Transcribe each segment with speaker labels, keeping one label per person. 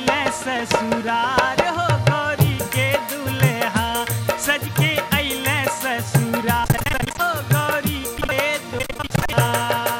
Speaker 1: अइले ससुरार हो गौरी के दुल्हा सज के अइले ससुरार हो गौरी के दुल्हा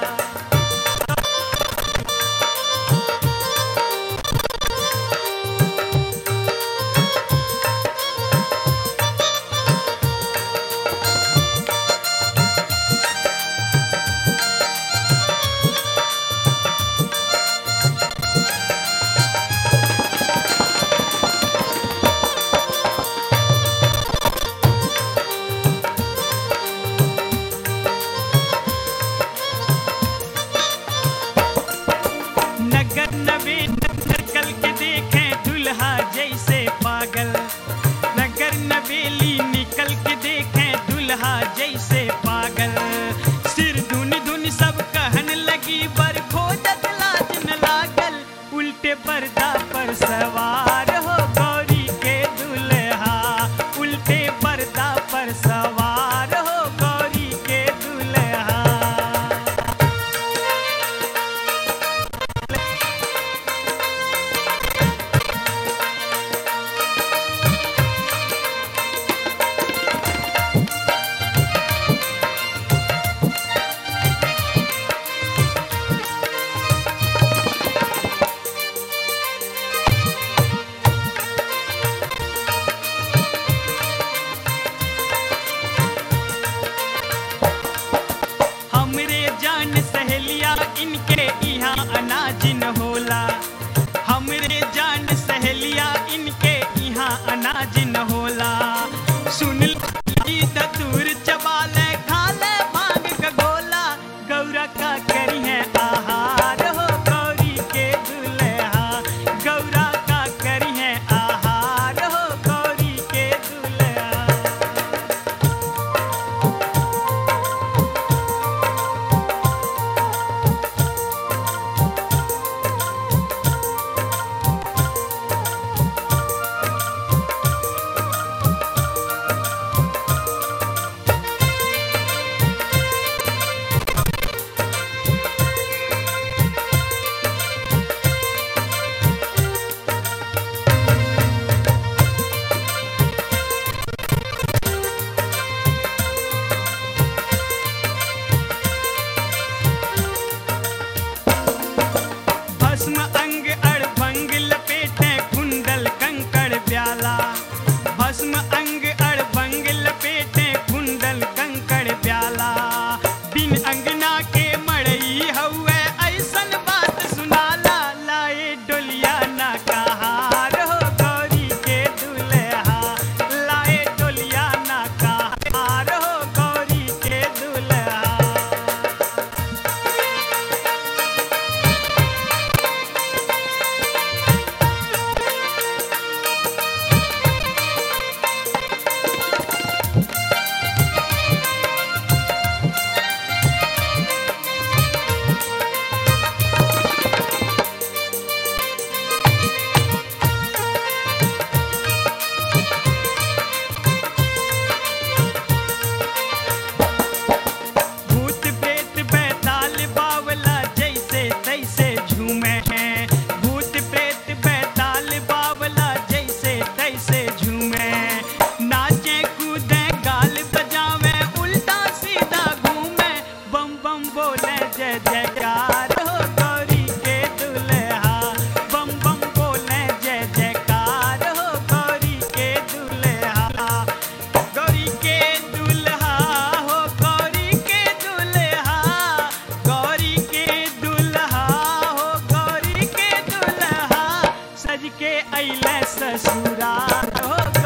Speaker 1: नगर नवे नकल के देखे दुल्हा जैसे पागल नगर नवेली निकल के देखे दुल्हा जैसे पागल सिर धुन धुन सब कहन लगी बर खोजत लाज न लागल उल्टे पर्दा पर सवार हो गौरी के दुल्हा उल्टे पर्दा पर सवार हो गौरी के दुल्हा हमरे जान सहेलिया इनके यहाँ अनाज न होला हमरे जान सहेलिया इनके यहाँ अनाज न होला सुन ली दतूर चबाले खाले भांग का गोला गौरा का करी है आहार हो गौरी के दुल्हा गौरा का करी है आहार हो गौरी के दुल्हा भस्म अंग अड़भंग लपेटे कुंडल कंकड़ प्याला भस्म अंग अड़भंग लपेटे कुंडल कंकड़ प्याला बिन अंगना के मड़ई हउए ऐसन बात सुनाला लाए डोलिया ना कहार हो गौरी के दुल्हा लाए डोलिया ना कहार हो गौरी के दुल्हा भूत प्रेत बैताल बावला जैसे तैसे झूमे हैं भूत प्रेत बैताल बावला जैसे तैसे झूमे नाचे कूदे गाल बजावे उल्टा सीधा घूमे बम बम बोले जय जयकार हो गौरी के दुल्हा बम बम बोले जय जयकार हो गौरी के दुल्हा गौरी के दुल्हा हो गौरी के दुल्हा गौरी के दुल्हा हो गौरी के दुल्हा सज के अइले ससुराल हो